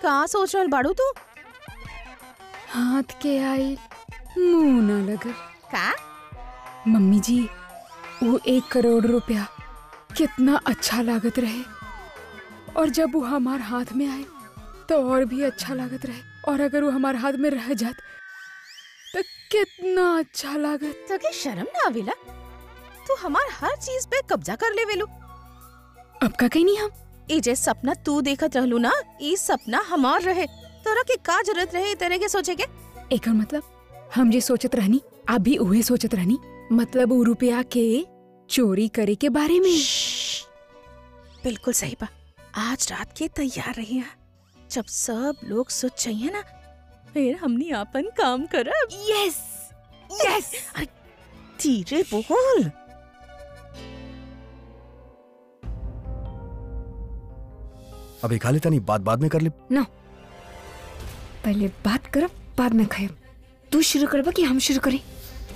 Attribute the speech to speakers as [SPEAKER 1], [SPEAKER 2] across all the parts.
[SPEAKER 1] का सोच रहल बाड़ू तू
[SPEAKER 2] हाथ के आई मुंह न लगल
[SPEAKER 1] का
[SPEAKER 2] मम्मी जी वो एक करोड़ रुपया कितना अच्छा लागत रहे और जब वो हमार हाथ में आए तो और भी अच्छा लागत रहे और अगर वो हमार हाथ में रह जात तो कितना अच्छा लागत
[SPEAKER 1] तके शर्म ना आवेला तू हमार हर चीज पे कब्जा कर ले वेलू
[SPEAKER 2] अब का कहीं नहीं हम
[SPEAKER 1] ई जे सपना तू देखत रहलू ना ई सपना हमार रहे तोरा के का जरूरत रहे ई तरह के सोचे के
[SPEAKER 2] एकर मतलब हम जे सोचत रहनी आप भी उहे सोचत रहनी मतलब वो रुपया के चोरी करे के बारे में
[SPEAKER 1] बिल्कुल सही बा आज रात के तैयार रही जब सब लोग सोच चाहिए ना फिर हमनी आपन काम करब
[SPEAKER 2] यस यस
[SPEAKER 1] धीरे बोल
[SPEAKER 3] अभी खा लेता नहीं बात बाद में कर ले
[SPEAKER 2] पहले बात करब बाद में खाएब तू शुरू करबा कि हम शुरू करें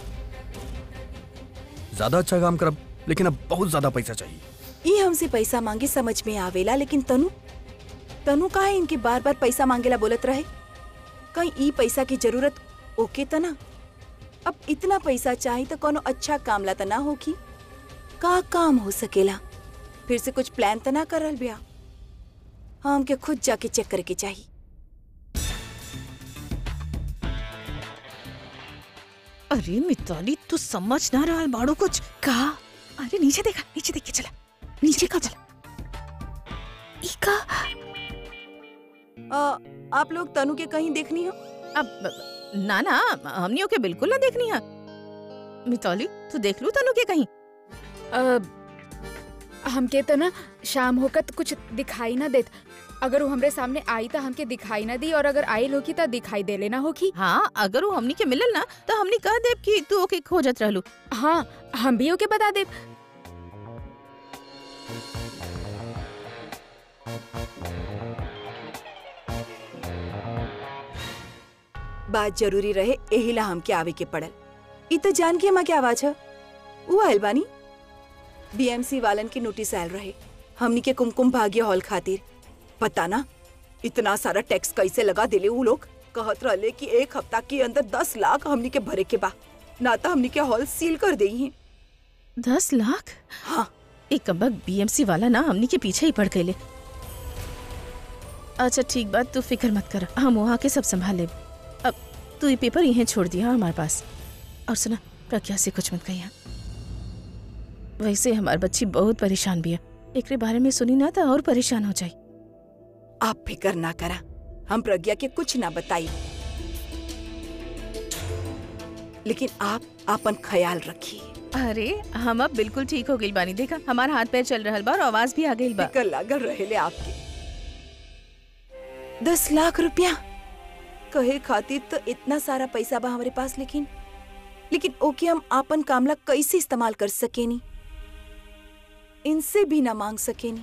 [SPEAKER 3] ज्यादा अच्छा काम करब लेकिन अब बहुत ज्यादा पैसा चाहिए
[SPEAKER 4] ई हमसे पैसा मांगे समझ में आवेला लेकिन तनु तनु काहे इनके बार बार पैसा मांगेला बोलत रहे कहीं ई पैसा की जरूरत ओके त ना अब इतना पैसा चाही तो कोनो अच्छा काम ला त ना होगी का काम हो सकेला फिर से कुछ प्लान त ना करल बिया हाँ हमके खुद जाके चेक करके चाहिए
[SPEAKER 1] अरे मिताली तू समझ ना रहा बाड़ू कुछ का अरे नीचे देखा नीचे देख के चला नीचे का चला ई का
[SPEAKER 4] आ, आप लोग तनु के कहीं देखनी हो
[SPEAKER 1] अब ना ना हमनी ओके बिल्कुल ना देखनी है मिताली तू देख लू तनु के कहीं
[SPEAKER 2] अब हमके तो ना शाम होकर तो कुछ दिखाई ना देत अगर वो हमरे सामने आई तो हमके दिखाई ना दी और अगर आयल होगी तो दिखाई दे लेना होगी
[SPEAKER 1] हाँ अगर वो हमनी के मिलल ना तो हमनी कह देब कि तू ओके खोजत रहलू
[SPEAKER 2] हाँ हम भी ओके बता दे
[SPEAKER 4] बात जरूरी रहे एही ला हमके आवे के पड़ल ई तो जान के हमा के आवाज है वो आयल बानी बीएमसी वालन की नोटिस आयल रहे हमनी के कुमकुम भाग्य हॉल खातिर पता ना इतना सारा टैक्स कैसे लगा दिले वो लोग कहत रहले कि एक हफ्ता के अंदर दस लाख हमनी के भरे के बा ना तो हमनी के हॉल सील कर दे हैं
[SPEAKER 1] दस लाख
[SPEAKER 4] हाँ
[SPEAKER 1] एक कबक बीएमसी वाला ना हमनी के पीछे ही पड़ गए अच्छा ठीक बात तू फिक्र मत कर हम वहाँ के सब संभाल लेब अब तू ये पेपर यहीं छोड़ दिया हमारे पास और सुना प्रज्ञा से कुछ मत कहिया वैसे हमारी बच्ची बहुत परेशान भी है एकरे बारे में सुनी ना तो और परेशान हो जाए
[SPEAKER 4] आप फिक्र ना करा हम प्रज्ञा के कुछ ना बताई लेकिन आप अपन ख्याल रखिए
[SPEAKER 1] अरे हम अब बिल्कुल ठीक हो गई बानी देखा हमारा हाथ पैर चल रहा बा और आवाज भी आ गई बा
[SPEAKER 4] फिकर लागल रहेले आपके दस लाख रुपया कहे खातिर तो इतना सारा पैसा बा हमारे पास लेकिन लेकिन ओके हम आपन कामला कैसे इस्तेमाल कर सकेनी इनसे भी ना मांग सकेनी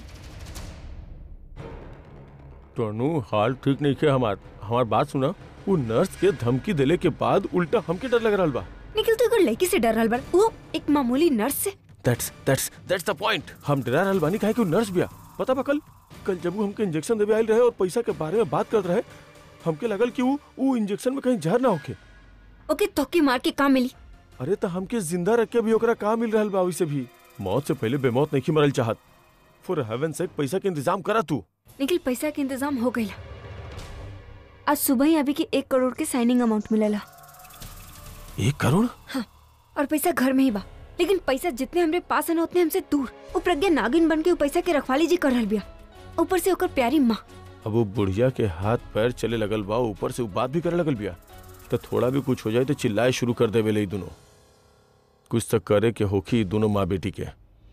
[SPEAKER 5] टोनू हाल ठीक नहीं के हमार हमार बात सुना वो नर्स के धमकी देले के बाद उल्टा हमके डर लग रहा बा
[SPEAKER 2] निखिल तू एगो लड़की से डर रहल बा वो एक मामूली नर्स से
[SPEAKER 5] that's that's that's the point हम डरा रहल बानी काहे कि वो नर्स बिया पता बा कल कल जब वो हमके इंजेक्शन देवे आइल रहे और पैसा के बारे में बात करत रहे हमके लगल कि वो वो इंजेक्शन में कहीं जहर ना होके
[SPEAKER 2] ओके तोके मार के काम मिली
[SPEAKER 5] अरे तो हमके जिंदा रख के भी ओकरा का मिल रहल बा वैसे भी मौत से पहले बेमौत नहीं मरल चाहत फॉर हेवन सेक पैसा के इंतजाम करा तू
[SPEAKER 2] निखिल पैसा के इंतजाम हो गई आज सुबह ही अभी के एक करोड़ के साइनिंग अमाउंट मिलेला
[SPEAKER 5] एक करोड़
[SPEAKER 2] और पैसा घर में ही बा लेकिन पैसा जितने हमरे पास है ना उतने हमसे दूर वो प्रज्ञा नागिन बन के वो पैसा के रखवाली जी कर रहल बिया ऊपर से ओकर प्यारी माँ
[SPEAKER 5] अब वो बुढ़िया के हाथ पैर चले लगल बा ऊपर से वो बात भी करे लगल बिया तो थोड़ा भी कुछ हो जाए तो चिल्लाए शुरू कर देवे ले दोनों कुछ तो करे के होखी दोनों माँ बेटी के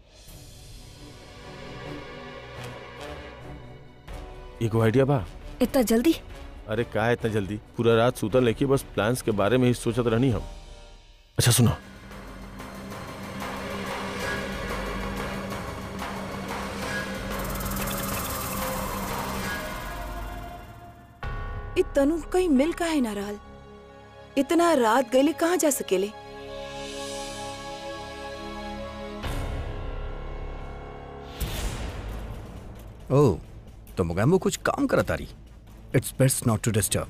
[SPEAKER 5] एगो आइडिया बा
[SPEAKER 2] इतना जल्दी
[SPEAKER 5] अरे का है इतना जल्दी पूरा रात सुतल लेके बस प्लान्स के बारे में ही सोचत रहनी हम अच्छा सुनो
[SPEAKER 4] इ तनु कहीं मिल काहे ना रहल इतना रात गईले कहाँ जा सकेले
[SPEAKER 3] ओ तो मुगैम्बो कुछ काम करत तारी it's best not to disturb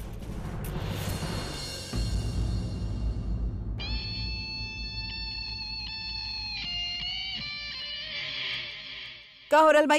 [SPEAKER 4] का हो रहल भाई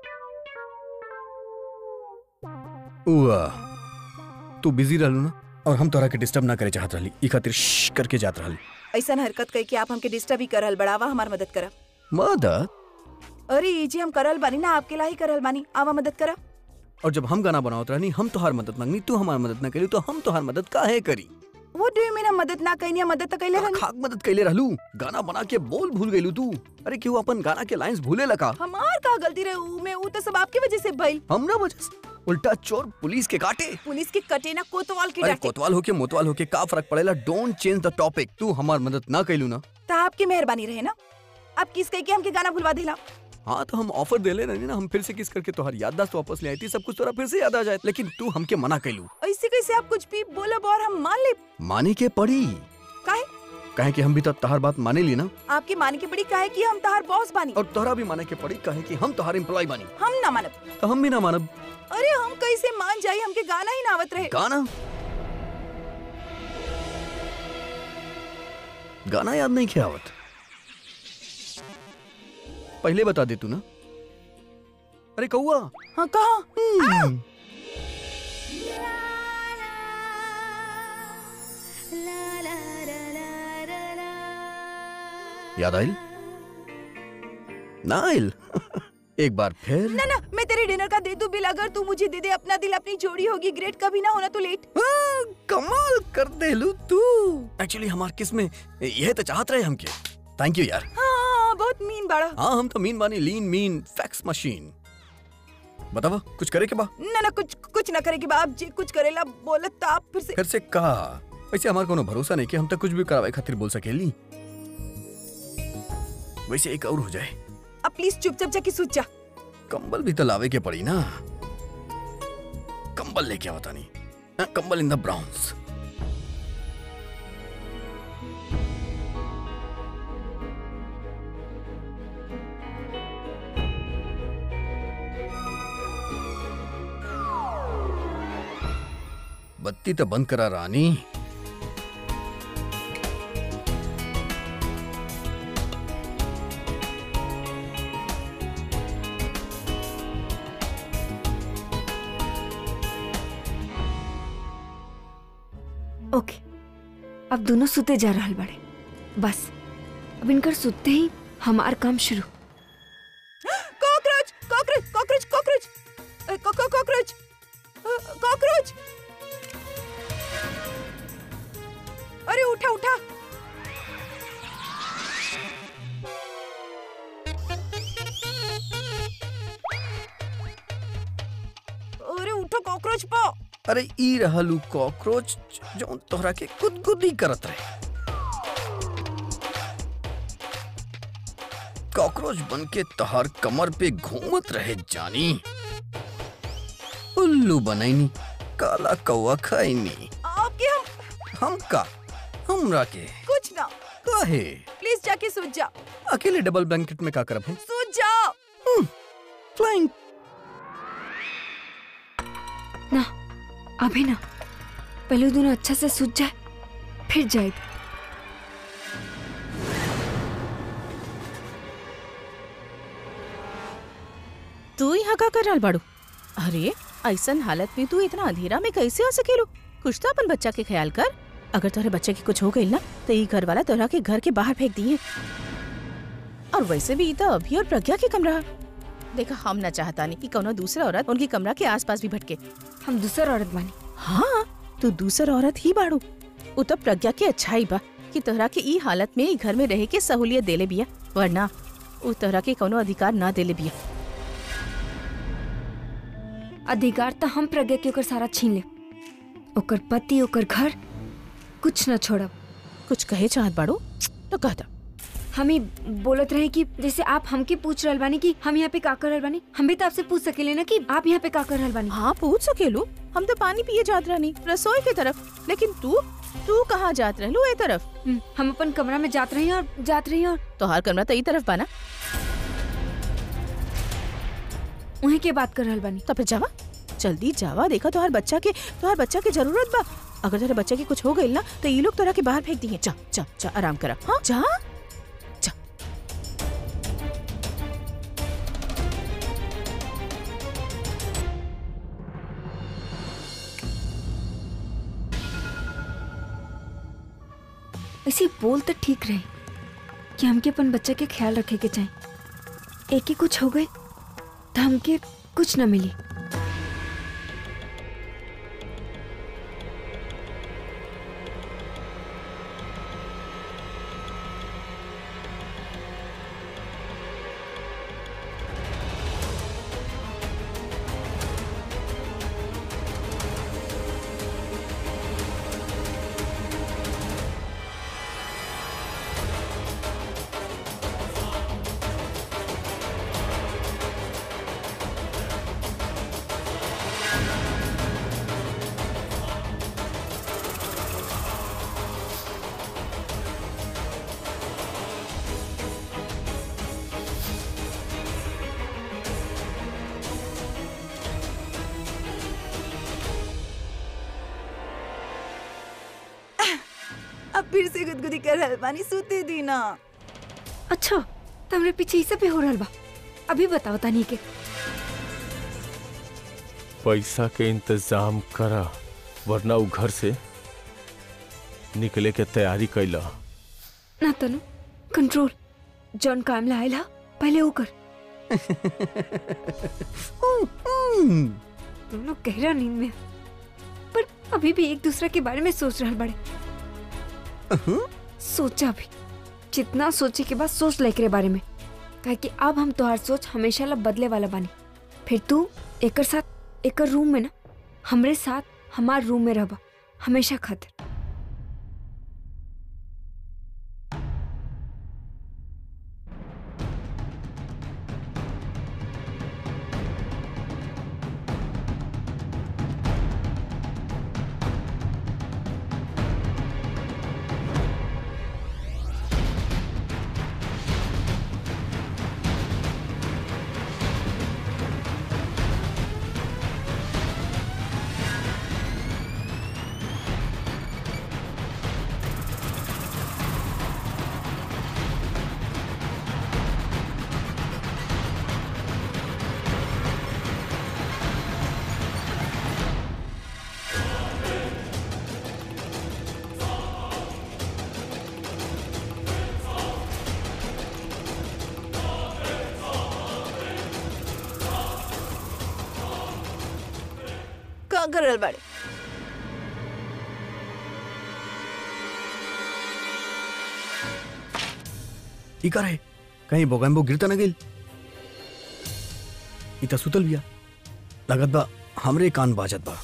[SPEAKER 3] उआ, तू बिजी रहलू ना और हम तोरा के डिस्टर्ब ना करे चाहत रहली ई खातिर श्श करके जात रहली
[SPEAKER 4] ऐसा हरकत कई कि आप हमके डिस्टर्ब ही करल बड़ावा हमार मदद करा
[SPEAKER 3] मदद
[SPEAKER 4] अरे ई जी हम करल बानी ना आपके ला ही करल बानी आवा मदद करा
[SPEAKER 3] और जब हम गाना बनावत रहनी हम तोहार मदद मांगनी तू हमार मदद ना करी तो हम तोहार मदद काहे करी
[SPEAKER 4] वो डू यू मीन हम मदद ना कइनी हम मदद तो कइले रहनी
[SPEAKER 3] खाक मदद कैले रहलू गाना बना के बोल भूल गईलू तू अरे क्यों अपन गाना के लाइंस भूले लगा
[SPEAKER 4] हमार का गलती रहे ऊ में ऊ तो सब आपकी वजह से भइल
[SPEAKER 3] हम ना वजह से उल्टा चोर पुलिस के काटे
[SPEAKER 4] पुलिस के कटे ना कोतवाल के
[SPEAKER 3] अरे
[SPEAKER 4] डांटे
[SPEAKER 3] कोतवाल होके मोतवाल होके का फर्क पड़ेला डोंट चेंज द टॉपिक तू हमार मदद ना कैलू ना
[SPEAKER 4] तो आपकी मेहरबानी रहे ना आप किस कह के हमके गाना भुलवा दिला
[SPEAKER 3] हाँ तो हम ऑफर दे ले रहे ना हम फिर से किस करके तोहर याददाश्त वापस ले आई थी सब कुछ तोरा फिर से याद आ जाए लेकिन तू हमके मना कैलू
[SPEAKER 4] ऐसे कैसे आप कुछ भी बोलब और हम मान ले
[SPEAKER 3] माने के पड़ी
[SPEAKER 4] काहे
[SPEAKER 3] कहे कि हम भी तो तोहर बात माने ली ना
[SPEAKER 4] आपके मान के बड़ी काहे कि हम तहार बॉस बानी
[SPEAKER 3] और तोहरा भी माने के पड़ी कहे कि हम तोहर एम्प्लॉय बानी
[SPEAKER 4] हम ना मानब
[SPEAKER 3] तो हम भी ना मानब
[SPEAKER 4] अरे हम कैसे मान जाई हमके गाना ही नावत रहे
[SPEAKER 3] गाना गाना याद नहीं किया आवत पहले बता दे तू ना अरे कौआ
[SPEAKER 4] हाँ कहा
[SPEAKER 3] याद आयल ना आयल एक बार फिर
[SPEAKER 4] ना ना मैं तेरे डिनर का दे दूं बिल अगर तू मुझे दे दे अपना दिल अपनी जोड़ी होगी ग्रेट कभी ना होना तू लेट
[SPEAKER 3] हाँ, कमाल कर दे लू तू एक्चुअली हमार किस में यह तो चाहत रहे हमके थैंक यू यार
[SPEAKER 4] हाँ बहुत मीन बाड़ा
[SPEAKER 3] हाँ हम तो मीन बानी लीन मीन फैक्स मशीन बतावा कुछ करे के बा
[SPEAKER 4] ना ना कुछ कुछ ना करे कि बाप जी कुछ करेला बोलत तो आप फिर से
[SPEAKER 3] फिर से कहा वैसे हमार कोनो भरोसा नहीं कि हम तक कुछ भी करावे खातिर बोल सकेली वैसे एक और हो जाए
[SPEAKER 4] अब प्लीज चुपचाप जाके सूझ जा
[SPEAKER 3] कंबल भी तो लावे के पड़ी ना कंबल लेके आवता नहीं हाँ, कंबल इन द ब्राउन्स बत्ती तो बंद करा रानी
[SPEAKER 6] ओके अब दोनों सुते जा रहल बड़े बस अब इनकर सुते ही हमार काम शुरू
[SPEAKER 4] cockroach cockroach cockroach cockroach uh, co- co- cockroach अ, कॉकरोच अरे उठा उठा अरे उठो कॉकरोच पा
[SPEAKER 3] अरे ई रहलू कॉकरोच जो तोहरा के गुदगुदी करत रहे कॉकरोच बन के तोहर कमर पे घूमत रहे जानी उल्लू बनैनी काला कौआ खाइनी
[SPEAKER 4] आपके हम
[SPEAKER 3] हम का हमरा के
[SPEAKER 4] कुछ ना
[SPEAKER 3] काहे
[SPEAKER 4] प्लीज जाके सूझ जा
[SPEAKER 3] अकेले डबल ब्लैंकेट में का करब हम
[SPEAKER 4] सूझ जा
[SPEAKER 3] फ्लाइंग
[SPEAKER 6] ना अभी ना पहले दोनों अच्छा से सूझ जाए फिर जाए
[SPEAKER 1] तू यहाँ का कर रहल बाड़ू अरे ऐसन हालत में तू इतना अंधेरा में कैसे हो सकेलू कुछ तो अपन बच्चा के ख्याल कर अगर तोहरे बच्चे की कुछ हो गई ना तो ये घर वाला तोहरा के घर के बाहर फेंक दिए और वैसे भी ई तो अभी और प्रज्ञा के कमरा देखा हम ना चाहता नहीं कि कोनो दूसरा औरत उनकी कमरा के आसपास भी भटके
[SPEAKER 6] हम दूसर औरत बानी
[SPEAKER 1] हाँ तू दूसर औरत ही बाड़ू उ तो प्रज्ञा के अच्छाई बा कि तोहरा के ई हालत में ई घर में रहे के सहूलियत देले बिया वरना उ तोहरा के कोनो अधिकार ना देले बिया
[SPEAKER 6] अधिकार तो हम प्रज्ञा के ओकर सारा छीन ले ओकर पति ओकर घर कुछ न छोड़ब
[SPEAKER 1] कुछ कहे चाहत बाड़ू तो कह दा
[SPEAKER 6] हम ही बोलत रहे कि जैसे आप हमके पूछ रहल बानी कि हम यहाँ पे का कर रहल बानी हम भी तो आपसे पूछ सकेले ना कि आप यहाँ पे का कर रहल बानी
[SPEAKER 1] हाँ पूछ सकेलू हम तो पानी पिए जात रहनी रसोई के तरफ लेकिन तू तू कहाँ जात रहलू ए तरफ
[SPEAKER 6] हम्म, हम अपन कमरा में जात रही और जात रही और
[SPEAKER 1] तोहार कमरा तो ई तरफ बा ना
[SPEAKER 6] उन्हीं के बात कर रहल बानी
[SPEAKER 1] तो फिर जावा जल्दी जावा देखा तोहार बच्चा के तोहार बच्चा के जरूरत बा अगर तेरे बच्चा के कुछ हो गइल ना तो ये लोग तोरा के बाहर फेंक दिए जा जा जा आराम करा हाँ जा जा
[SPEAKER 6] ऐसे बोल तो ठीक रहे कि हमके अपन बच्चा के ख्याल रखे के चाहे एक ही कुछ हो गए तो हमके कुछ न मिली
[SPEAKER 4] अब फिर से गुदगुदी कर रहल बानी सूते दी ना
[SPEAKER 6] अच्छा तो हमरे पीछे ही सब भी हो रहल बा अभी बताओ तानी के
[SPEAKER 5] पैसा के इंतजाम करा वरना उ घर से निकले के तैयारी कैला
[SPEAKER 6] ना तनु कंट्रोल जॉन काम ला आइला पहले वो कर दोनों गहरा नींद में हैं। पर अभी भी एक दूसरे के बारे में सोच रहा बड़े सोचा भी जितना सोचे के बाद सोच ले के बारे में काहे कि अब हम तोहार सोच हमेशा ला बदले वाला बानी फिर तू एकर साथ एकर रूम में ना हमरे साथ हमार रूम में रहबा हमेशा खातिर
[SPEAKER 4] का कर रहल बाड़े
[SPEAKER 3] ई का रहे कहीं बोगैम्बो गिरता न गइल ई त सुतल बिया लगत बा हमरे कान बाजत बा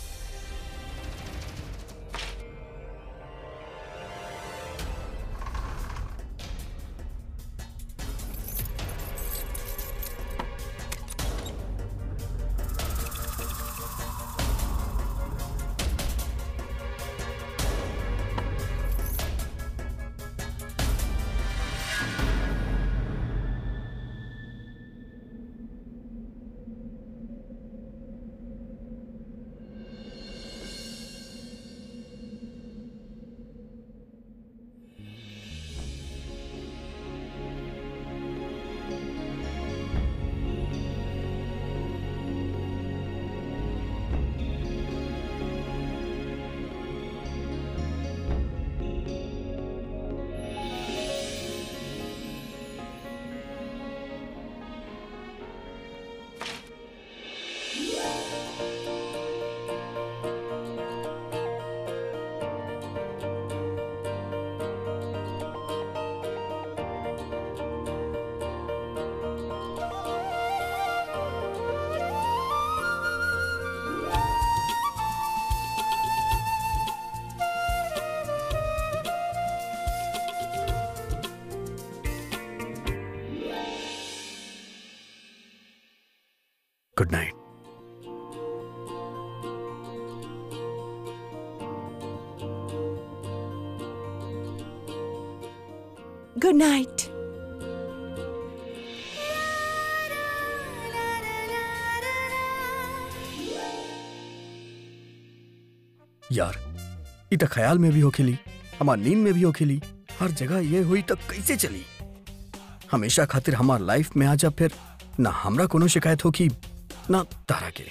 [SPEAKER 3] गुड नाइट
[SPEAKER 4] गुड नाइट
[SPEAKER 3] यार इ त ख्याल में भी होखेली हमार नींद में भी होखेली हर जगह ये हुई तक कैसे चली हमेशा खातिर हमार लाइफ में आ जा फिर ना हमरा कोनो शिकायत होखी ना तारा के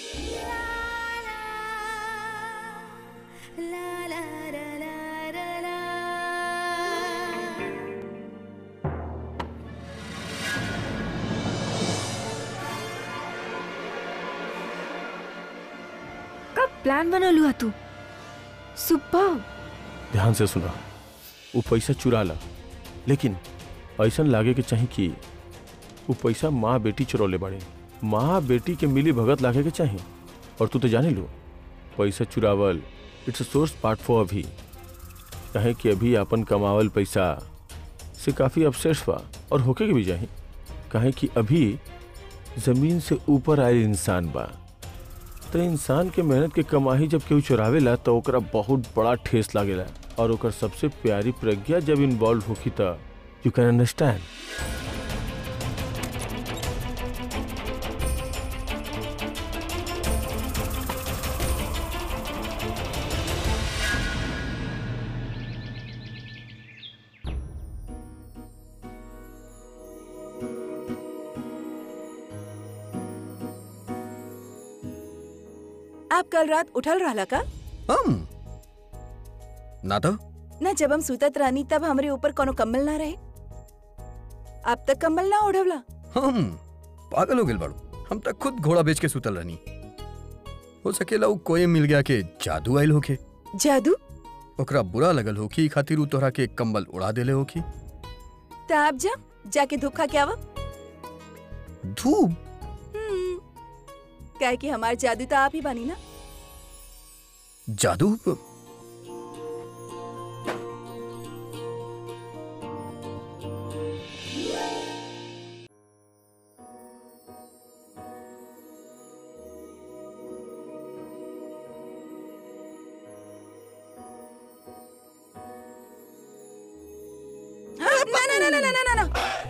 [SPEAKER 6] कब प्लान बनल हुआ तू सुपर
[SPEAKER 5] ध्यान से सुना वो पैसा चुरा ला लेकिन ऐसा लागे के चाही कि वो पैसा माँ बेटी चुरौले बाड़े माँ बेटी के मिली भगत लागे के चाही और तू तो जाने लो पैसा चुरावल it's a source part for अभी कहे कि अभी अपन कमावल पैसा से काफ़ी अपसेट्स बा और होके के भी जाही कहे कि अभी जमीन से ऊपर आए इंसान बा तो इंसान के मेहनत के कमाई जब केहू चुरावेला तो ओकरा बहुत बड़ा ठेस लागेला और ओकर सबसे प्यारी प्रज्ञा जब इन्वॉल्व होखी त यू कैन अंडरस्टैंड
[SPEAKER 4] आप कल रात उठल रहला का
[SPEAKER 3] हम ना तो
[SPEAKER 4] ना जब हम सुतत रहनी तब हमरे ऊपर कोनो कम्बल ना रहे अब तक कम्बल ना ओढ़वला
[SPEAKER 3] हम पागल हो गेल बाड़ू हम तक खुद घोड़ा बेच के सुतल रहनी हो सकेला उ कोई मिल गया के जादू आइल होखे
[SPEAKER 4] जादू
[SPEAKER 3] ओकरा बुरा लगल होखी खातिर उ तोहरा के कंबल उड़ा देले होखी
[SPEAKER 4] तो आप जा जाके धूप खा के आवा
[SPEAKER 3] धूप
[SPEAKER 4] हम्म, काहे कि हमार जादू तो आप ही बानी ना
[SPEAKER 3] जादू
[SPEAKER 4] ना ना ना ना ना ना ना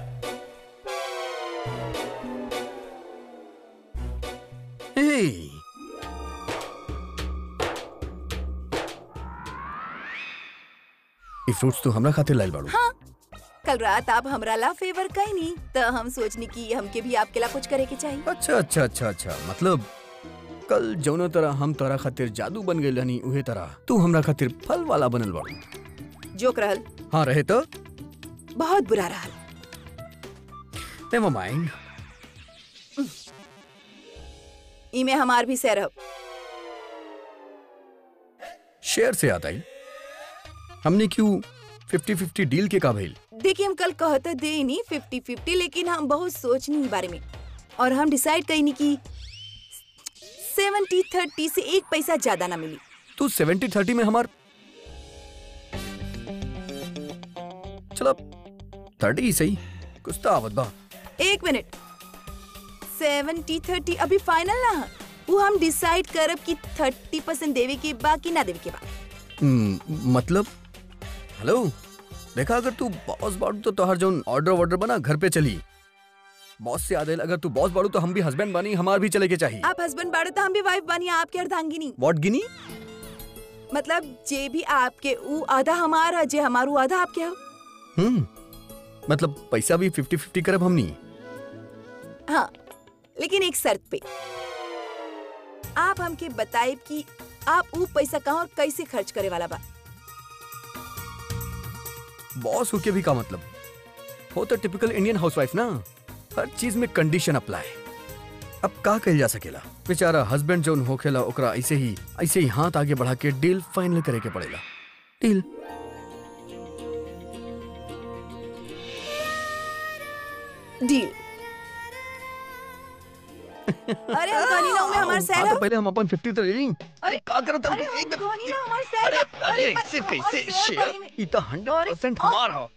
[SPEAKER 3] हे ई फ्रूट्स तो हमरा खातिर लाइल बाड़ू
[SPEAKER 4] हाँ कल रात आप हमरा ला फेवर कहीं नहीं तो हम सोचनी कि हमके भी आपके ला कुछ करे के चाहिए
[SPEAKER 3] अच्छा अच्छा अच्छा अच्छा मतलब कल जौनो तरह हम तोरा खातिर जादू बन गइल रहनी उहे तरह तू हमरा खातिर फल वाला बनल बाड़ू
[SPEAKER 4] जोक रहल
[SPEAKER 3] हाँ रहे तो
[SPEAKER 4] बहुत बुरा रहल
[SPEAKER 3] नेवर माइंड
[SPEAKER 4] इमे हमार भी सैर
[SPEAKER 3] शेयर से आता ही हमने क्यों फिफ्टी फिफ्टी डील के का भइल
[SPEAKER 4] देखिए हम कल कहते दे नहीं फिफ्टी फिफ्टी लेकिन हम बहुत सोचनी ई बारे में और हम डिसाइड कईनी कि सेवेंटी थर्टी से एक पैसा ज्यादा ना मिली
[SPEAKER 3] तू सेवेंटी थर्टी में हमार चलो थर्टी ही सही कुछ तो आवत बा
[SPEAKER 4] एक मिनट सेवेंटी थर्टी अभी फाइनल ना है। वो हम डिसाइड करब कि थर्टी परसेंट देवे के बा कि ना देवे के बा
[SPEAKER 3] हम्म, मतलब हेलो देखा अगर तू बॉस बाड़ू तो तोहर जौन ऑर्डर वर्डर बना घर पे चली बॉस से आदेल अगर तू बॉस बाड़ू तो हम भी हस्बैंड बानी हमार भी चले के चाहिए
[SPEAKER 4] आप हस्बैंड बाड़े तो हम भी वाइफ बनी आपके अर्धांगिनी
[SPEAKER 3] व्हाट गिनी
[SPEAKER 4] मतलब जे भी आपके ऊ आधा हमारा जे हमारू आधा आपके हो
[SPEAKER 3] हम्म मतलब पैसा भी फिफ्टी फिफ्टी करब हमनी
[SPEAKER 4] हाँ लेकिन एक शर्त पे आप हमके बताइब कि आप ऊ पैसा कहाँ और कैसे खर्च करे वाला बा
[SPEAKER 3] बॉस होके भी का मतलब हो तो टिपिकल इंडियन हाउसवाइफ ना हर चीज में कंडीशन अप्लाई अब का कल जा सकेला बेचारा हस्बैंड जोन होखेला ओकरा ऐसे ही ऐसे ही हाथ आगे बढ़ा के डील फाइनल करे के पड़ेला डील
[SPEAKER 4] डील अरे अंकनी ना में हमार सैर
[SPEAKER 3] हाँ,
[SPEAKER 4] हो
[SPEAKER 3] तो पहले हम अपन 50 तो ले ली
[SPEAKER 4] अरे
[SPEAKER 3] का करत
[SPEAKER 4] अरे अंकनी ना हमार सैर हो।
[SPEAKER 3] अरे
[SPEAKER 4] मत-
[SPEAKER 3] ऐसे
[SPEAKER 4] मत-
[SPEAKER 3] कैसे
[SPEAKER 4] मत-
[SPEAKER 3] शेयर
[SPEAKER 4] अंकनी में-
[SPEAKER 3] ई तो 100% हमारा हो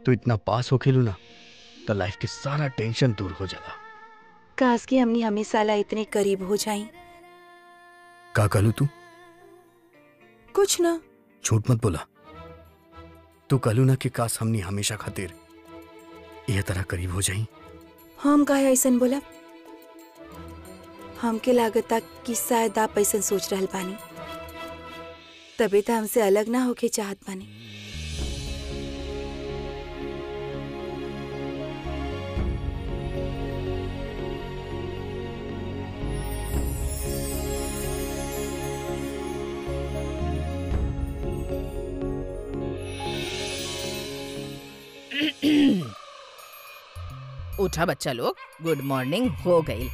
[SPEAKER 3] तो इतना पास हो खेलू ना तो लाइफ के सारा टेंशन दूर हो जाला
[SPEAKER 4] काश कि हमनी हमेशा ला इतने करीब हो जाई
[SPEAKER 3] का कहलू तू
[SPEAKER 4] कुछ ना
[SPEAKER 3] झूठ मत बोला तू कहलू ना कि काश हमनी हमेशा खातिर यह तरह करीब हो जाई
[SPEAKER 4] हम काहे ऐसन बोला हमके लागता कि शायद आप ऐसन सोच रहल बानी तबे तो हमसे अलग ना होके चाहत बानी
[SPEAKER 1] उठा बच्चा लोग गुड मॉर्निंग हो गई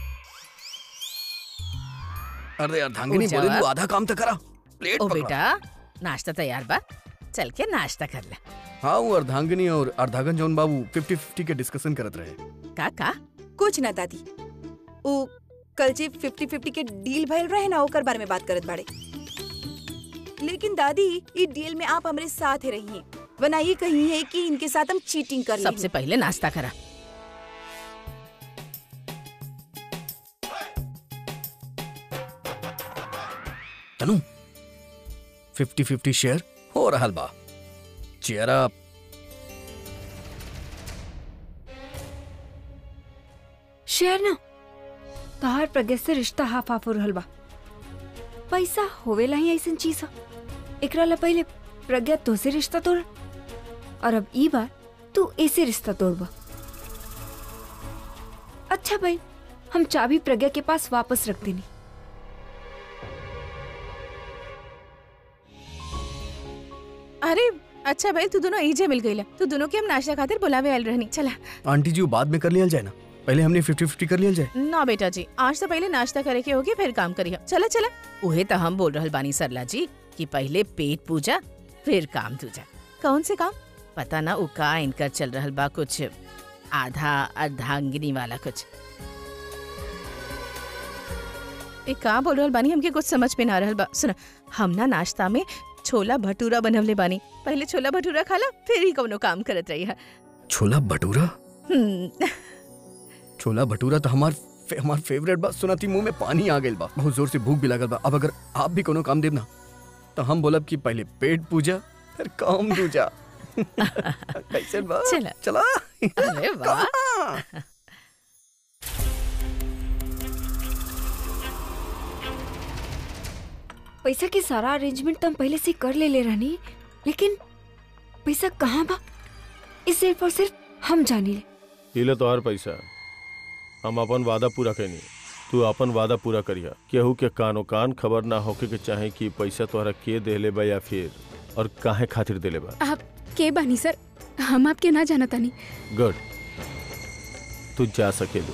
[SPEAKER 3] अरे अर्धांगिनी
[SPEAKER 1] ऊर्जा
[SPEAKER 3] बोले
[SPEAKER 1] वा।
[SPEAKER 3] तू आधा काम तो करा प्लेट
[SPEAKER 1] ओ
[SPEAKER 3] पकड़ा।
[SPEAKER 1] बेटा नाश्ता तैयार बा चल के नाश्ता कर ले
[SPEAKER 3] हाँ वो अर्धांगिनी और अर्धांगन जौन बाबू फिफ्टी फिफ्टी के डिस्कशन करत रहे
[SPEAKER 1] का का
[SPEAKER 4] कुछ ना दादी वो कल जे फिफ्टी फिफ्टी के डील भइल रहे ना ओकर बारे में बात करत बाड़े लेकिन दादी ई डील में आप हमारे साथ ही रहिए वरना ये कही है कि इनके साथ हम चीटिंग कर
[SPEAKER 1] सबसे पहले नाश्ता करा
[SPEAKER 3] तनु फिफ्टी फिफ्टी शेयर हो रहल बा चेयर अप
[SPEAKER 6] शेयर ना तोहार प्रज्ञा से रिश्ता हाफ हाफ हो रहल बा पैसा होवेला ही ऐसन चीज ह एकरा ला पहले प्रज्ञा तोसे रिश्ता तोड़ और अब ई बार तू ऐसे रिश्ता तोड़बा अच्छा भाई हम चाबी प्रज्ञा के पास वापस रख देनी
[SPEAKER 1] अरे अच्छा भाई तू दोनों इजे मिल गईला तू दोनों के हम नाश्ता खातिर बुलावे आयल रहनी चला
[SPEAKER 3] आंटी जी वो बाद में कर लिया जाए ना पहले हमने फिफ्टी फिफ्टी कर लिया जाए
[SPEAKER 1] ना बेटा जी आज तो पहले नाश्ता करे के होगी फिर काम करिए चला चला उहे तो हम बोल रहल बानी सरला जी कि पहले पेट पूजा फिर काम दूजा कौन से काम पता ना उ का इनकर चल रहल बा कुछ आधा अर्धांगिनी वाला कुछ ए का बोल रहल बानी हमके कुछ समझ में ना रहल बा सुन हम ना नाश्ता में छोला भटूरा बनवले बानी पहले छोला भटूरा खाला फिर ही कौनो काम करत रही है
[SPEAKER 3] छोला भटूरा
[SPEAKER 1] हम्म,
[SPEAKER 3] छोला भटूरा तो हमार फे, हमार फेवरेट बा सुनाती मुंह में पानी आ गइल बा बहुत जोर से भूख भी लागल बा अब अगर आप भी कोनो काम देब ना तो हम बोलब कि पहले पेट पूजा फिर काम दूजा कैसे बा
[SPEAKER 1] चला।
[SPEAKER 3] चला
[SPEAKER 1] अरे वाह
[SPEAKER 3] कहाँ?
[SPEAKER 6] पैसा के सारा अरेंजमेंट तो हम पहले से कर ले ले रहनी लेकिन पैसा कहाँ बा इस सिर्फ और सिर्फ हम जानी ले
[SPEAKER 5] इले तोहार पैसा हम अपन वादा पूरा कैनी तू अपन वादा पूरा करिया केहू के कानो कान खबर ना होके के चाहे कि पैसा तोहरा के देले बा या फिर और काहे खातिर देले बा
[SPEAKER 2] आप के बानी सर हम आपके ना जाना तानी
[SPEAKER 5] गुड तू जा सकेलू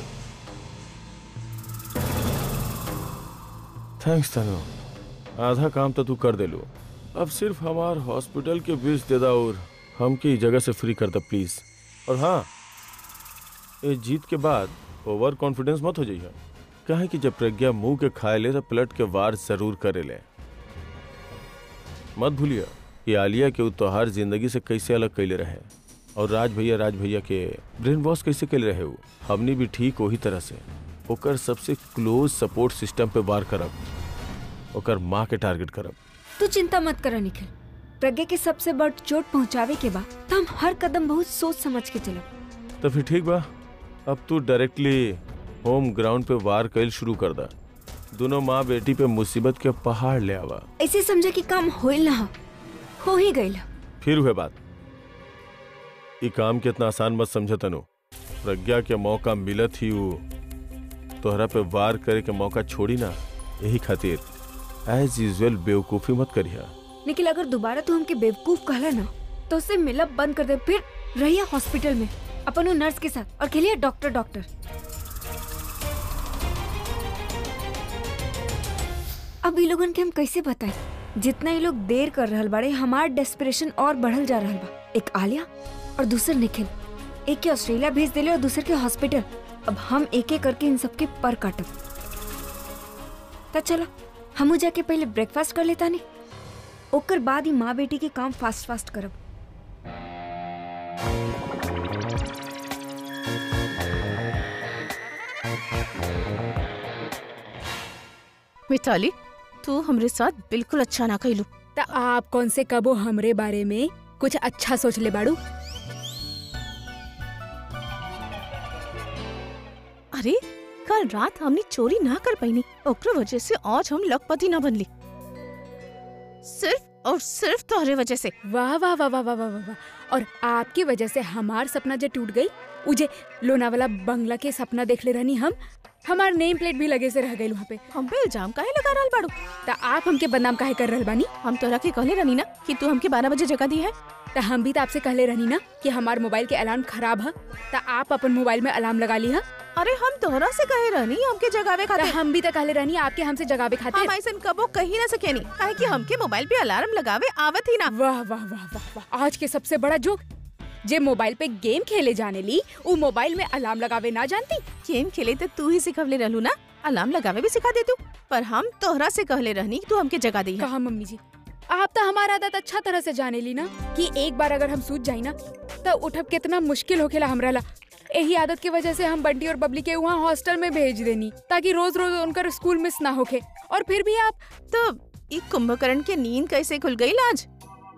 [SPEAKER 5] थैंक्स तनु आधा काम तो तू कर देलू अब सिर्फ हमार हॉस्पिटल के बिल्स दे दा और हमके ई जगह से फ्री कर दा प्लीज और हाँ ये जीत के बाद ओवर कॉन्फिडेंस मत हो जाइए कहे कि जब प्रज्ञा मुंह के खाए ले तो पलट के वार जरूर करे ले मत भूलिए कि आलिया के उ तोहार जिंदगी से कैसे अलग कैले रहे और राज भैया राज भैया के ब्रेन वॉश कैसे कैले रहे वो हमनी भी ठीक वही तरह से ओकर सबसे क्लोज सपोर्ट सिस्टम पे वार करब ओकर माँ के टारगेट करब
[SPEAKER 6] तू चिंता मत कर निखिल प्रज्ञा के सबसे बड़ चोट पहुंचावे के बाद तो हम हर कदम बहुत सोच समझ के चलब
[SPEAKER 5] तो फिर ठीक बा अब तू डायरेक्टली होम ग्राउंड पे वार कैल शुरू कर दा दोनों माँ बेटी पे मुसीबत के पहाड़ ले आवा
[SPEAKER 6] ऐसे समझा कि काम होइल ना हो, हो ही गइल
[SPEAKER 5] फिर हुए बात ये काम के इतना आसान मत समझ तनु प्रज्ञा के मौका मिलत ही वो तोहरा पे वार करे के मौका छोड़ी ना यही खातिर एज यूजल बेवकूफी मत करिया
[SPEAKER 6] लेकिन अगर दोबारा तू हमके बेवकूफ कहला ना तो उससे मिलब बंद कर दे फिर रहिए हॉस्पिटल में अपन वो नर्स के साथ और खेलिए डॉक्टर डॉक्टर अब ये लोगन के हम कैसे बताएं जितना ये लोग देर कर रहल बाड़े हमार डेस्परेशन और बढ़ल जा रहल बा एक आलिया और दूसर निखिल एक के ऑस्ट्रेलिया भेज देले और दूसर के हॉस्पिटल अब हम एक एक करके इन सबके पर काटब तो चलो हमू जाके पहले ब्रेकफास्ट कर लेता नहीं ओकर बाद ही माँ बेटी के काम फास्ट फास्ट करब
[SPEAKER 1] मिताली तू हमरे साथ बिल्कुल अच्छा ना कैलू
[SPEAKER 2] त आप कौन से कबो हमरे बारे में कुछ अच्छा सोच ले बाड़ू
[SPEAKER 1] अरे कल रात हमने चोरी ना कर पाईनी ओकरे वजह से आज हम लखपति ना बनली सिर्फ और सिर्फ तोहरे वजह से
[SPEAKER 2] वाह वाह वाह वाह वाह वाह वाह वाह। और आपकी वजह से हमार सपना जो टूट गई उजे लोनावाला बंगला के सपना देख ले रहनी हम हमार नेम प्लेट भी लगे से रह गई वहाँ पे
[SPEAKER 1] हम पे इल्जाम काहे लगा रहल बाड़ू
[SPEAKER 2] त आप हमके बदनाम काहे कर रहल बानी
[SPEAKER 1] हम तोरा के कहले रहनी ना कि तू हमके बारह बजे जगह दी है
[SPEAKER 2] त हम भी तो आपसे कहले रहनी ना कि हमार मोबाइल के अलार्म खराब है त आप अपन मोबाइल में अलार्म लगा ली है
[SPEAKER 1] अरे हम तोहरा से कहे रहनी हमके जगावे
[SPEAKER 2] त
[SPEAKER 1] खातिर
[SPEAKER 2] हम भी तो कहले रहनी आपके हमसे जगावे
[SPEAKER 1] हम
[SPEAKER 2] खातिर
[SPEAKER 1] ऐसन कबो कही ना सकेनी काहे कि हमके मोबाइल पे अलार्म लगावे आवत ही ना
[SPEAKER 2] वाह वाह वाह वाह वाह आज के सबसे बड़ा जोक जे मोबाइल पे गेम खेले जाने ली वो मोबाइल में अलार्म लगावे ना जानती
[SPEAKER 1] गेम खेले तो तू ही सिखवले रहलू ना अलार्म लगावे भी सिखा दे तू पर हम तोहरा से कहले रहनी कि तू हमके जगा दी है
[SPEAKER 2] कहा मम्मी जी आप तो हमारा आदत अच्छा तरह से जाने ली ना कि एक बार अगर हम सूझ जाई ना तो उठब कितना मुश्किल होखेला हमरा ला यही आदत की वजह से हम बंटी और बबली के वहाँ हॉस्टल में भेज देनी ताकि रोज रोज उनका स्कूल मिस ना होके और फिर भी आप
[SPEAKER 1] तो ई कुंभकर्ण के नींद कैसे खुल गई आज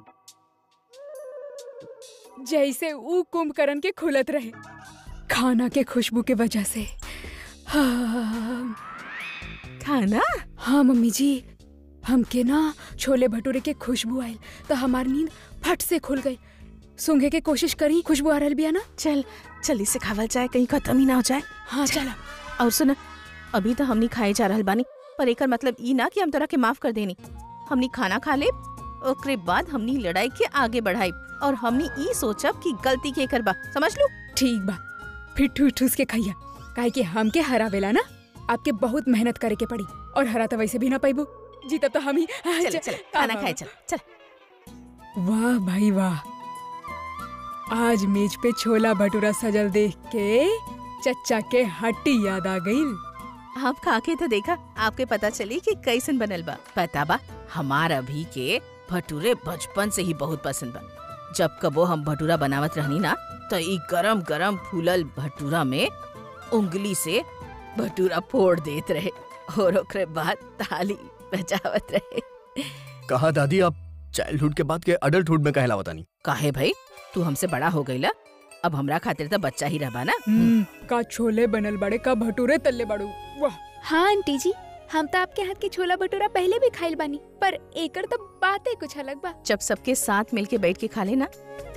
[SPEAKER 2] जैसे ऊ कुंभकर्ण के खुलत रहे खाना के खुशबू के वजह से हाँ,
[SPEAKER 1] खाना
[SPEAKER 2] हाँ मम्मी जी हमके ना छोले भटूरे के खुशबू आयल तो हमार नींद फट से खुल गई सूंघे के कोशिश करी खुशबू आ रहल बिया ना
[SPEAKER 1] चल जल्दी से खावल जाए कहीं खत्म ही ना हो जाए
[SPEAKER 2] हाँ चला
[SPEAKER 1] और सुन अभी तो हमनी खाए जा रहल बानी पर एकर मतलब ई ना कि हम तोरा के माफ कर देनी हमनी खाना खा ले ओकरे बाद हमनी लड़ाई के आगे बढ़ाई और हमनी ई सोचब कि गलती के करबा समझ लू
[SPEAKER 2] ठीक बा फिर ठूस ठूस के खैया काहे कि हमके हरावेला ना आपके बहुत मेहनत करे के पड़ी और हरा तो वैसे भी ना पाइबू जी तब तो हम ही
[SPEAKER 1] चल चल खाना खाए चल चल
[SPEAKER 2] वाह भाई वाह आज मेज पे छोला भटूरा सजल देख के चच्चा के हट्टी याद आ गई
[SPEAKER 1] आप खा के तो देखा आपके पता चली कि कैसन बनल बा पता बा हमार अभी के भटूरे बचपन से ही बहुत पसंद बा जब कबो हम भटूरा बनावत रहनी ना तो ई गरम गरम फूलल भटूरा में उंगली से भटूरा फोड़ देत रहे और ओकरे बाद ताली बजावत रहे
[SPEAKER 3] कहा दादी आप चाइल्डहुड के बाद के अडल्टहुड में कहला बतानी
[SPEAKER 1] काहे भाई तू हमसे बड़ा हो गईला अब हमरा खातिर तो बच्चा ही रहा ना
[SPEAKER 2] हम्म, का छोले बनल बड़े का भटूरे तल्ले बड़ू वाह
[SPEAKER 6] हाँ आंटी जी हम तो आपके हाथ के छोला भटूरा पहले भी खाइल बानी पर एकर तो बातें कुछ अलग बा
[SPEAKER 1] जब सबके साथ मिलके बैठ के खा लेना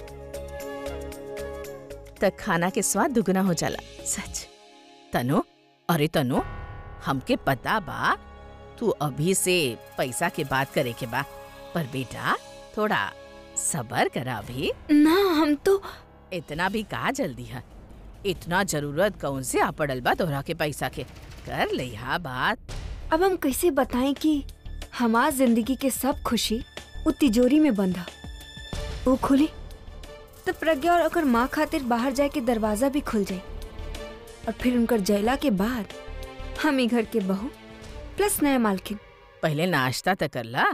[SPEAKER 1] तब खाना के स्वाद दुगना हो जाला सच तनु अरे तनु हमके पता बा तू अभी से पैसा के बात करे के बा पर बेटा थोड़ा सबर करा अभी
[SPEAKER 6] ना हम तो
[SPEAKER 1] इतना भी का जल्दी है इतना जरूरत कौन से आ पड़ल बा तोहरा के पैसा के कर लिहा बात
[SPEAKER 6] अब हम कैसे बताएं कि हमार जिंदगी के सब खुशी उ तिजोरी में बंद है वो खुली तो प्रज्ञा और ओकर माँ खातिर बाहर जाए के दरवाजा भी खुल जाए और फिर उनकर जयला के बाद हम ही घर के बहू प्लस नया मालकिन
[SPEAKER 1] पहले नाश्ता तो कर ला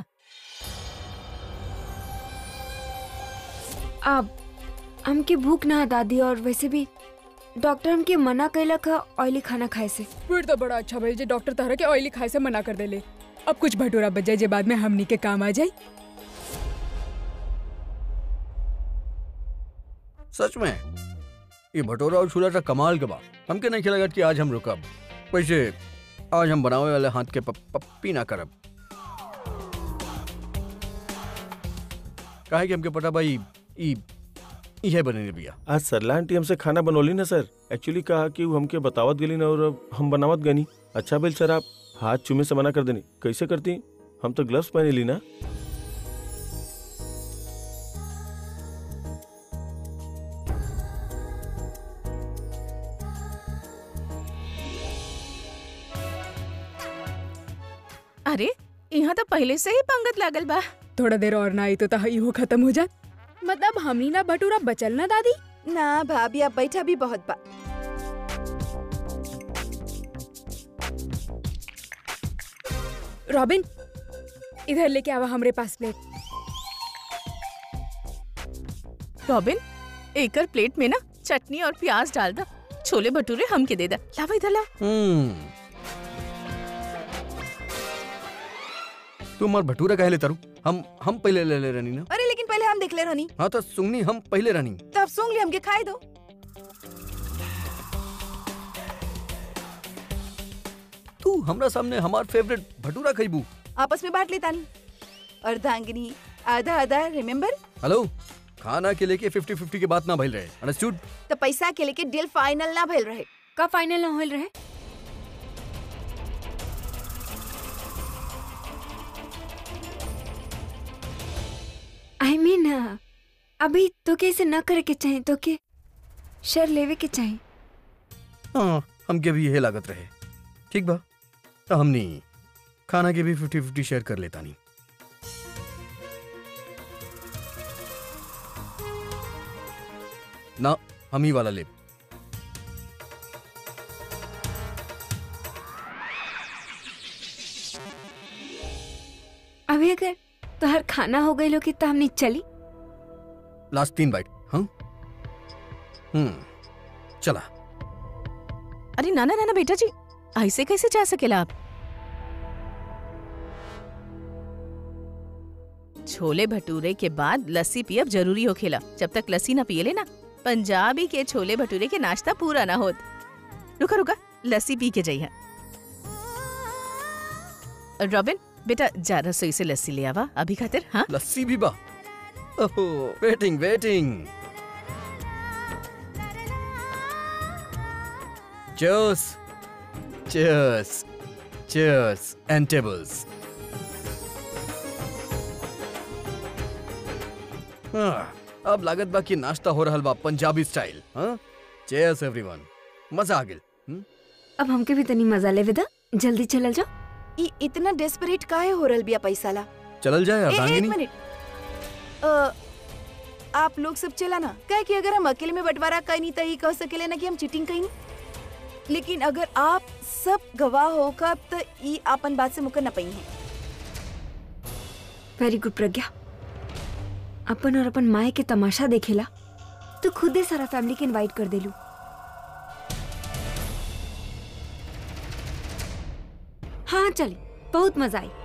[SPEAKER 6] अब हमके भूख ना है दादी और वैसे भी डॉक्टर हमके मना कैलक है ऑयली खाना खाए से
[SPEAKER 2] फिर तो बड़ा अच्छा भाई जे डॉक्टर तारा के ऑयली खाए से मना कर देले अब कुछ भटूरा बच जाए जे बाद में हमनी के काम आ जाए
[SPEAKER 3] सच में ये भटोरा और छोला था कमाल के बा हमके नहीं लगा कि आज हम रुकब वैसे आज हम बनावे वाले हाथ के पप- पप्पी ना करब काहे कि हमके पता भाई ई इहे बने बिया
[SPEAKER 5] आज सरला आंटी हमसे खाना बनौली ना सर एक्चुअली कहा कि वो हमके बतावत गली ना और अब हम बनावत गनी अच्छा बेल सर आप हाथ चूमे से मना कर देनी कैसे करती हम तो ग्लव्स पहने ली ना
[SPEAKER 1] अरे यहाँ तो पहले से ही पंगत लागल बा
[SPEAKER 2] थोड़ा देर और ना आई तो तहा इहो खत्म हो जाए मतलब हमनी ना भटूरा बचल ना दादी
[SPEAKER 4] ना भाभी अब बैठा भी बहुत बा
[SPEAKER 2] रॉबिन इधर लेके आवा हमरे पास प्लेट
[SPEAKER 1] रॉबिन एकर प्लेट में ना चटनी और प्याज डाल दा छोले भटूरे हमके दे दा लावा इधर ला
[SPEAKER 3] हम्म तू हमार भटूरा काहे ले तारू हम हम पहले ले ले रहनी ना
[SPEAKER 4] अरे लेकिन पहले हम देख ले रहनी
[SPEAKER 3] हाँ तो सुंगनी हम पहले रहनी
[SPEAKER 4] तो अब सूंघ ली हमके खाए दो
[SPEAKER 3] तू हमरा सामने हमार फेवरेट भटूरा खइबू
[SPEAKER 4] आपस में बांट लेता नहीं अर्धांगिनी आधा आधा रिमेम्बर
[SPEAKER 3] हेलो खाना के लेके फिफ्टी फिफ्टी के बात ना भइल रहे अंडरस्टूड
[SPEAKER 4] तो पैसा के लेके डील फाइनल ना भइल रहे
[SPEAKER 6] का फाइनल ना होल रहे आई मीन अभी तो के इसे न करे के चाहिए तो के शेयर लेवे के चाहिए
[SPEAKER 3] हाँ हमके भी यही लागत रहे ठीक बा तो हमनी खाना के भी फिफ्टी फिफ्टी शेयर कर लेता नहीं ना हम ही वाला ले
[SPEAKER 6] अभी अगर तो हर खाना हो गई लोगी तो हमने चली
[SPEAKER 3] लास्ट तीन बाइट हाँ हम्म चला
[SPEAKER 1] अरे नाना नाना बेटा जी ऐसे कैसे जा सकेला आप छोले भटूरे के बाद लस्सी पियब जरूरी हो खेला जब तक लस्सी ना पिए लेना पंजाबी के छोले भटूरे के नाश्ता पूरा ना होत रुका रुका लस्सी पी के जाइए रॉबिन बेटा जा रसोई से लस्सी ले आवा अभी खातिर हाँ
[SPEAKER 3] लस्सी भी बा ओहो waiting waiting Cheers. Cheers. Cheers. And tables. हाँ, अब लागत बा कि नाश्ता हो रहल बा पंजाबी स्टाइल हाँ चेयर्स एवरीवन मजा आ गेल हम्म?
[SPEAKER 6] अब हमके भी तनी मजा ले विदा जल्दी चलल जाओ
[SPEAKER 4] ई इतना डेस्परेट काहे हो रहल बिया पैसा ला
[SPEAKER 3] चलल जाए
[SPEAKER 4] ए, एक
[SPEAKER 3] अर्धांगिनी
[SPEAKER 4] मिनट अ, आप लोग सब चला ना कहे कि अगर हम अकेले में बंटवारा कहीं नहीं तो ही कह सकेले ना कि हम चीटिंग कहीं लेकिन अगर आप सब गवाह हो कब तो ई आपन बात से मुकर न पई है
[SPEAKER 6] वेरी गुड प्रज्ञा अपन और अपन माए के तमाशा देखेला तो खुदे सारा फैमिली के इनवाइट कर देलू हाँ चली बहुत मजा आई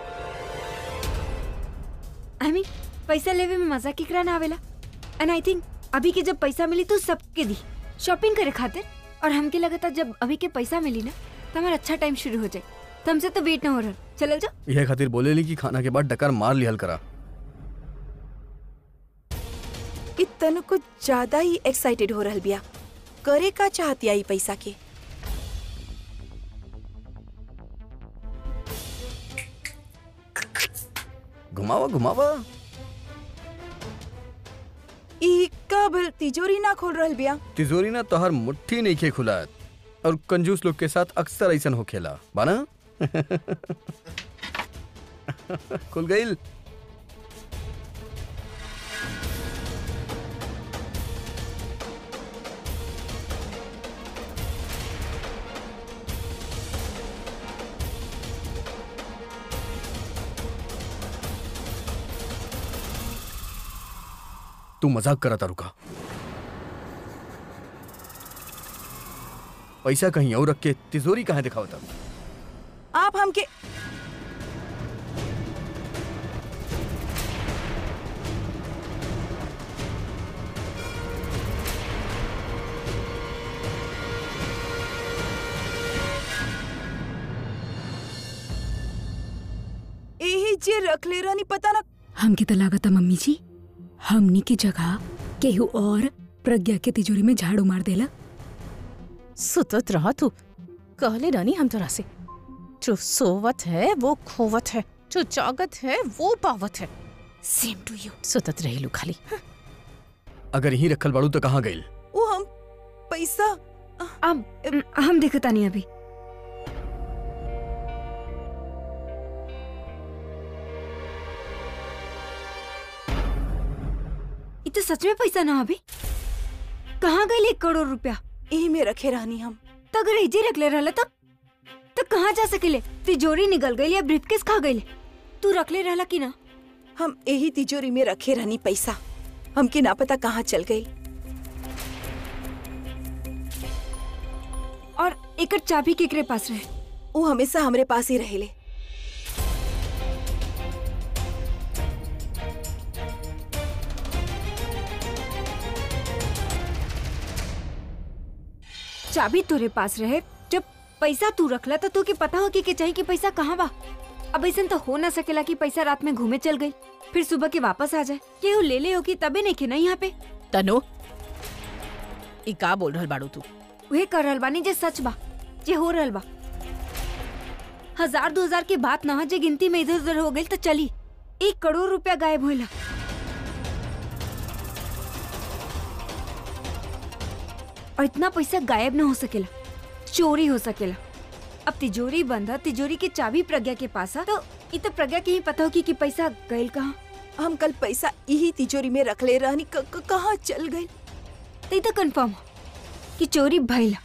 [SPEAKER 6] आई मीन पैसा लेवे में मजा केकरा ना आवेला एंड आई थिंक अभी के जब पैसा मिली तो सबके दी शॉपिंग करे खातिर और हमके लगता जब अभी के पैसा मिली ना तो हमारा अच्छा टाइम शुरू हो जाए तो हमसे तो वेट ना हो रहा चलल जाओ
[SPEAKER 3] यह खातिर बोले ली कि खाना के बाद डकार मार लिहल करा
[SPEAKER 4] ई तनु कुछ ज्यादा ही एक्साइटेड हो रहल बिया करे का चाहती आई पैसा के
[SPEAKER 3] घुमावा घुमावा
[SPEAKER 4] ई कब तिजोरी ना खोल रहल बिया
[SPEAKER 3] तिजोरी ना तोहर मुट्ठी नहीं खे खुलात और कंजूस लोग के साथ अक्सर ऐसन हो खेला बाना खुल गईल तू मजाक करा था रुका पैसा कहीं और रख के तिजोरी कहाँ दिखावा था
[SPEAKER 4] आप हमके यही जे रख ले रहनी पता ना
[SPEAKER 2] हमके तो लागता मम्मी जी हमनी की जगह केहू और प्रज्ञा के तिजोरी में झाड़ू मार देला
[SPEAKER 1] सुतत रहा तू कहले रानी हम तोरा से जो सोवत है वो खोवत है जो जागत है वो पावत है सेम टू यू सुतत रहेलू खाली
[SPEAKER 3] अगर यहीं रखल बाड़ू तो कहाँ गईल
[SPEAKER 4] वो हम पैसा
[SPEAKER 6] अब अम, हम देखता नहीं अभी ये तो सच में पैसा ना अभी कहाँ गए एक करोड़ रुपया
[SPEAKER 4] यही में रखे रहनी हम
[SPEAKER 6] तो अगर एजे रख ले रहला तब तो कहाँ जा सकेले तिजोरी निकल गई या ब्रीफकेस खा गई तू रख ले रहला कि ना
[SPEAKER 4] हम यही तिजोरी में रखे रहनी पैसा हमके ना पता कहाँ चल गई
[SPEAKER 6] और एकर चाबी केकरे पास रहे
[SPEAKER 4] वो हमेशा हमरे पास ही रहेले
[SPEAKER 6] चाबी तोरे पास रहे जब पैसा तू रखला तो तोके पता हो कि के चाहिए कि पैसा कहाँ बा अब ऐसा तो हो ना सकेला कि पैसा रात में घूमे चल गई फिर सुबह के वापस आ जाए केहू ले ले होगी तबे नहीं खे ना यहाँ पे
[SPEAKER 1] तनु ई का बोल रहल बाड़ू तू
[SPEAKER 6] वहे कर रहल बानी जे सच बा जे हो रहल बा हजार दो हजार के बात ना हो, जे गिनती में इधर उधर हो गई तो चली एक करोड़ रुपया गायब होइला और इतना पैसा गायब ना हो सकेला चोरी हो सकेला अब तिजोरी बंद है तिजोरी की चाबी प्रज्ञा के पास है तो इ तो प्रज्ञा के ही पता होगी कि पैसा गईल कहाँ
[SPEAKER 4] हम कल पैसा यही तिजोरी में रख ले रहनी क- क- कहाँ चल गए
[SPEAKER 6] तो इ तो कंफर्म हो कि चोरी भइला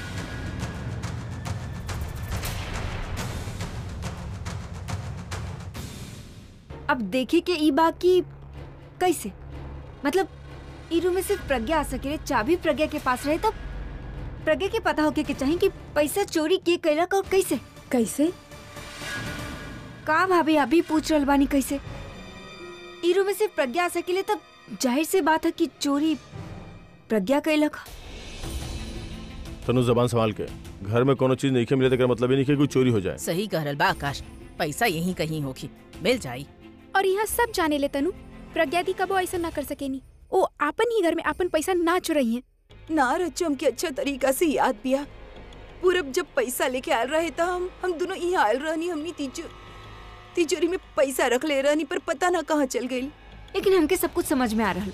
[SPEAKER 6] अब देखे के ई बात की कैसे मतलब ई रूम में सिर्फ प्रज्ञा आ सके चाबी प्रज्ञा के पास रहे तब प्रज्ञा के पता होके के चाहिए कि पैसा चोरी के कैलक और कैसे
[SPEAKER 2] कैसे
[SPEAKER 6] का भाभी अभी पूछ रहल बानी कैसे ई रूम में सिर्फ प्रज्ञा आ सकेले तब जाहिर सी बात है कि चोरी प्रज्ञा कैलक ह।
[SPEAKER 5] तनु जबान संभाल के घर में कोनो चीज नहीं के मिले तो मतलब ही नहीं कि कोई चोरी हो जाए
[SPEAKER 1] सही कह रहल बा आकाश पैसा यहीं कहीं होगी मिल जाई
[SPEAKER 7] और यहाँ सब जाने ले तनु प्रज्ञा दी कबो ऐसा ना कर सकेनी ओ आपन ही घर में आपन पैसा ना चुराई है
[SPEAKER 4] ना रज्जू हमके अच्छा तरीका से याद पिया पूरब जब पैसा लेके आयल रहे था हम हम दोनों यहाँ आयल रहनी हमनी तिजो तिजोरी में पैसा रख ले रहनी पर पता ना कहाँ चल गई
[SPEAKER 6] लेकिन हमके सब कुछ समझ में आ रहा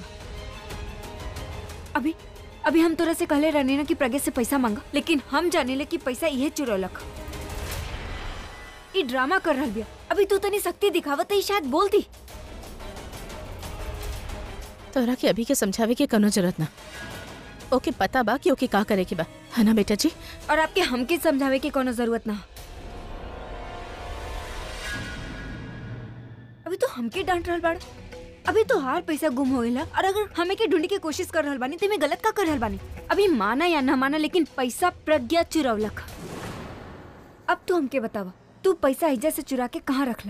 [SPEAKER 6] अभी अभी हम तोरा से कहले रहने ना कि प्रज्ञा से पैसा मांगा लेकिन हम जाने ले कि पैसा इहे चुरौलक ई ड्रामा कर रहल बिया अभी तू तनी शक्ति दिखावत ही शायद बोलती
[SPEAKER 1] तोरा के अभी के समझावे के कनो जरूरत ना ओके पता बा कि ओके का करे के बा है ना बेटा जी
[SPEAKER 6] और आपके हमके समझावे की कोनो जरूरत ना अभी तो हमके डांट रहल बाड़ अभी तो हार पैसा गुम होइला और अगर हमें के ढूंढे की कोशिश कर रहल बानी तो मैं गलत का कर रहल बानी अभी माना या ना माना लेकिन पैसा प्रज्ञा चुरौलक अब तू हमके बतावा तू पैसा हिजा से चुरा के कहाँ रखला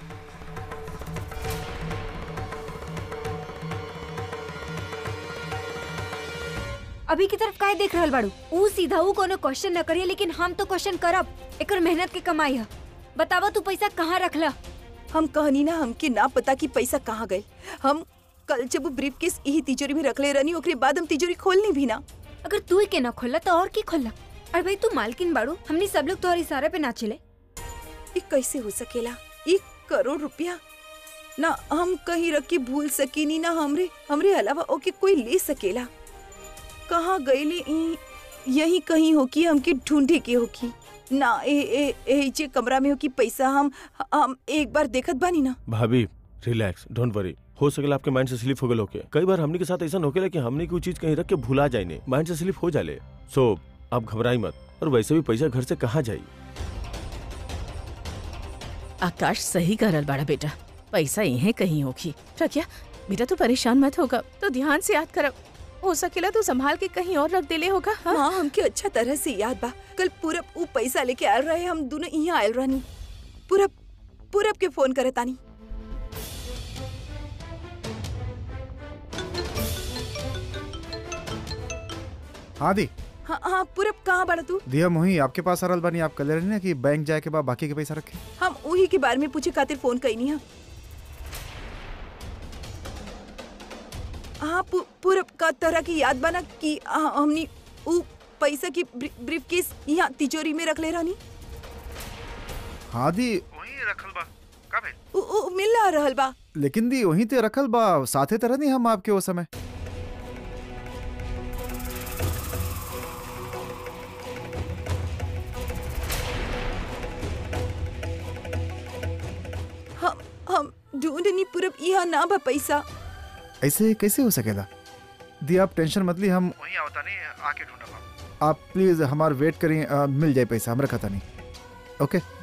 [SPEAKER 6] अभी की तरफ काहे देख रहल बाड़ू ऊ सीधा ऊ कोनो क्वेश्चन न करिए लेकिन हम तो क्वेश्चन करब एकर मेहनत के कमाई है बतावा तू पैसा कहाँ रखला
[SPEAKER 4] हम कहनी ना हमके ना पता कि पैसा कहाँ गए हम कल जब वो ब्रीफ केस यही तिजोरी में रख ले रहनी ओकरे बाद हम तिजोरी खोलनी भी ना
[SPEAKER 6] अगर तू ही के ना खोला तो और की खोला अरे भाई तू मालकिन बाड़ू हमने सब लोग तोहर इशारे पे नाचिले
[SPEAKER 4] ये कैसे हो सकेला एक करोड़ रुपया ना हम कहीं रख के भूल सकीनी ना हमरे हमरे अलावा ओके कोई ले सकेला कहाँ गईले ई? यही कहीं हो कि हमके ढूंढे के हो की ना ए ए ए जे कमरा में हो कि पैसा हम हम एक बार देखत बानी ना
[SPEAKER 5] भाभी रिलैक्स डोंट वरी हो सकेला आपके माइंड से स्लिप हो गए होके कई बार हमने के साथ ऐसा होकेला कि हमने कोई चीज कहीं रख के भुला जाए नहीं माइंड से स्लिप हो जाले सो आप घबराई मत और वैसे भी पैसा घर से कहाँ जाई
[SPEAKER 1] आकाश सही कह रहल बाड़ा बेटा पैसा यहीं कहीं होगी प्रज्ञा बेटा तू परेशान मत होगा तो ध्यान से याद करब हो सकेला तू संभाल के कहीं और रख देले होगा हाँ?
[SPEAKER 4] हाँ हमके अच्छा तरह से याद बा कल पूरब ऊ पैसा लेके आयल रहे हम दोनों यहाँ आयल रहनी पूरब पूरब के फोन करे तानी
[SPEAKER 8] हाँ दी
[SPEAKER 4] हाँ हाँ पूरब कहाँ बड़ा तू
[SPEAKER 8] दिया मोही आपके पास आ रहल बानी आप कल रही ना कि बैंक जाए के बाद बाकी के पैसा रखे
[SPEAKER 4] हम उही के बारे में पूछे खातिर फोन कईनी है हाँ पू- पूरब का तरह की याद बना कि आ, हमनी ऊ पैसा की ब्रीफ केस यहाँ तिजोरी में रख ले रहनी
[SPEAKER 8] हाँ दी
[SPEAKER 4] ऊ ऊ मिल ना रहल बा
[SPEAKER 8] लेकिन दी वहीं ते रखल बा साथे तरह नहीं हम आपके वो समय
[SPEAKER 4] हम हम ढूंढनी पूरब यहाँ ना बा पैसा
[SPEAKER 8] ऐसे कैसे हो सकेला दी आप टेंशन मत ली हम वहीं आवता नहीं आके ढूंढा आप प्लीज हमार वेट करिए अ, मिल जाए पैसा हम रखा था नहीं ओके